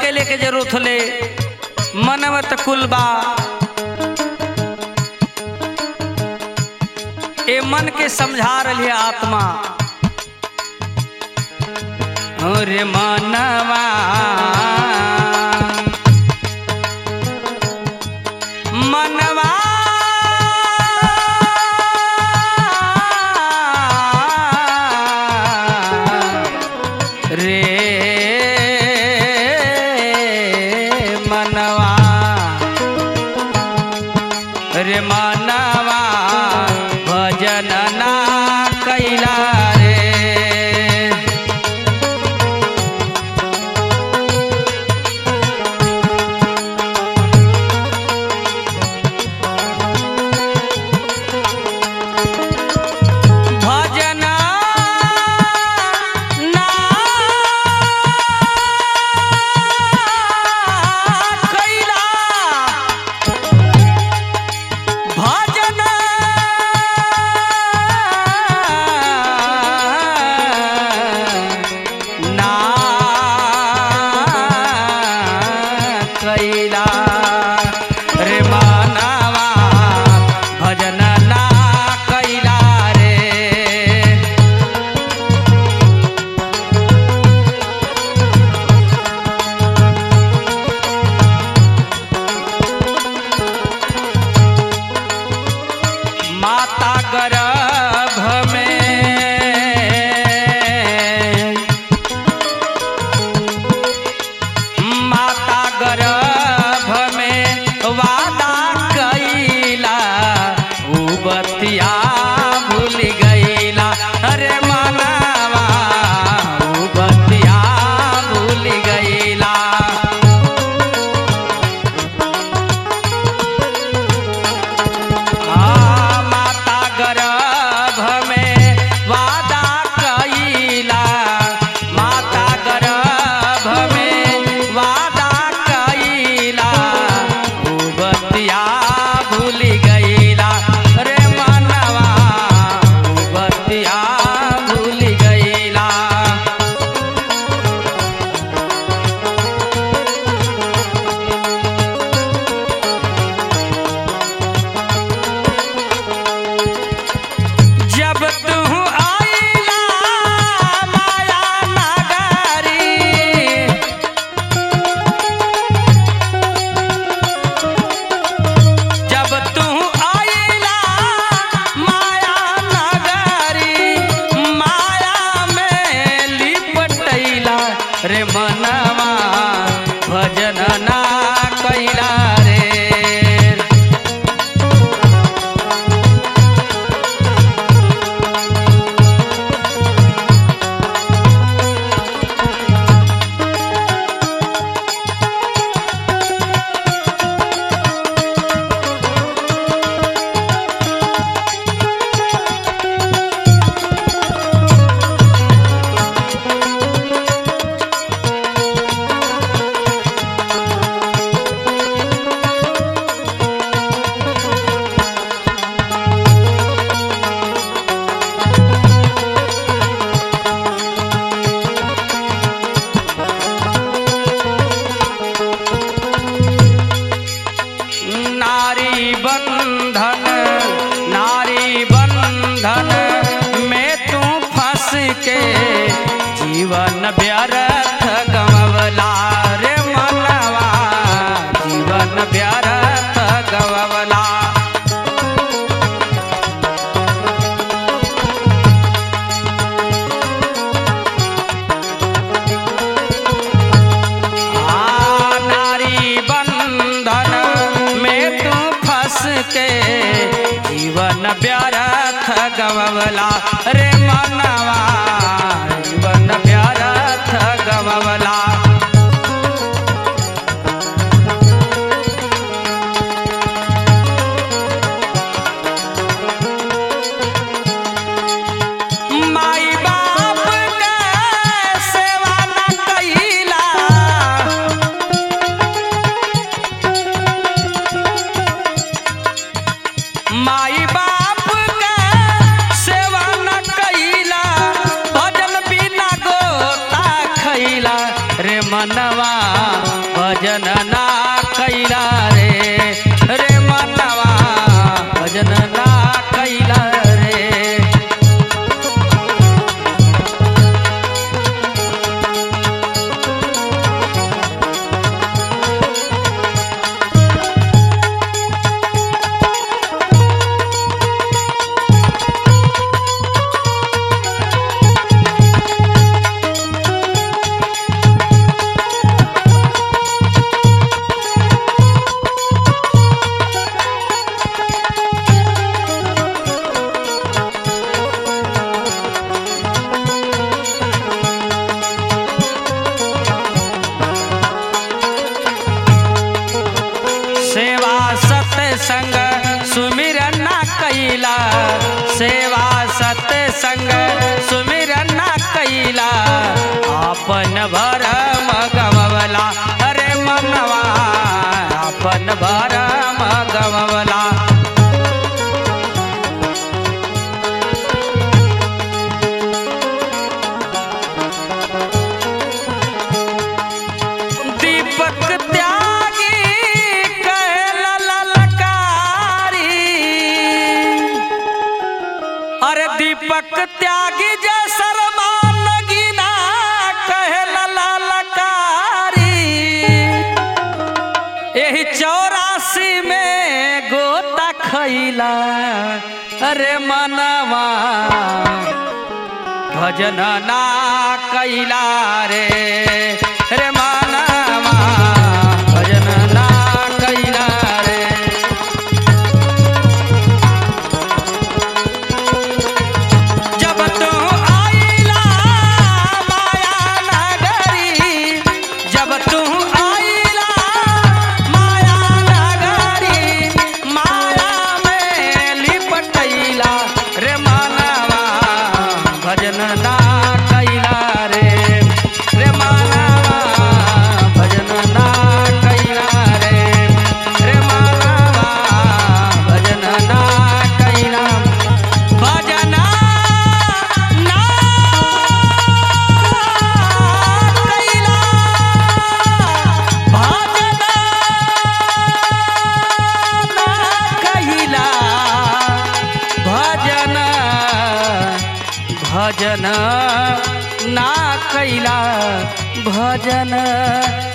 के लेके जरूरत होले मनवत कुलबा ए मन के समझा रही आत्मा अरे मनवा मनवा रे मनवा रे मनवा भजन ना कैला रे भजन ना कैला भजन ना कैला रे मानवा भजन ना कैला रे माता गर्भ में माता गर्भ में वादा कैला उ बतिया भूल गईला अरे मनवा उ बतिया भूल गईला आ माता गर्भ में वादा कैला माता गर्भ में वादा कैला उ बतिया भूल गईला रे मनवा उ बतिया भूल गईला जब तू आईला माया नगरी जब तू आईला माया नगरी माया में लिपटैला रे मनवा भजन ना कैला रे नारी बंधन नारी बंधन में तू फंस के जीवन व्यर्थ गवला रे मनवा जीवन व्यर्थ गवला आ नारी बंधन में तू फंस के जीवन व्यर्थ गवला रे मनवा जीवन व्यर्थ गवला माई बाप के सेवा न कैला माई बाप के सेवा न भजन ना कैला रे रे मनवा भजन ना कैला रे सेवा सत्संग सुमिरन ना कैला सेवा सत्संग सुमिरन ना कैला आपन भरम गमवला अरे मनवा आपन भरम गमवला दीपक त्यागी कहला ललकारी अरे दीपक त्यागी जय शर्मा नगीना कहला ललकारी यही चौरासी में गोता खैला अरे मनवा भजन ना कैला रे रे मानवा भजन ना कैला रे जब तू आइला माया नगरी जब तू आइला माया नगरी माया में लिपटैला रे मानवा भजन ना कैला रे रे मानवा भजन ना कैला रे रे मानवा भजन ना कैला भजन ना कैला भजन ना कैला भजन भजन ना कैला भजन